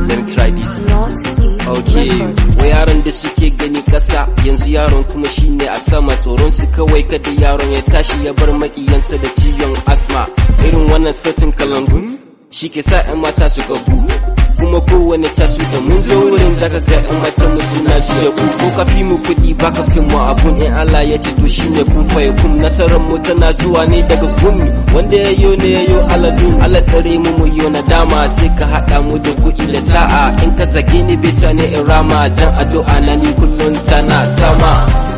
let me try this Northeast Okay, Records. wa yaron da suke gani ƙasa yanzu yaron kuma shine a sama tsoron su kawai kada yaron ya tashi ya bar makiyansa da ciwon asma irin wannan sautin kalangu shi ke sa 'yan mata su gabu kuma kowane tasu da mun zo wurin zaka ga 'yan mata mu suna juya ku ko ka fi mu kuɗi ba ka fi mu abun in Allah ya ce to shine kun faye kun nasarar mu tana zuwa ne daga gumi wanda ya yo ne ya yo aladu Allah tsare mu mu yo nadama sai ka haɗa mu da kuɗi da sa'a in ka zage ni bisa ne in rama dan addu'a na ni kullum tana sama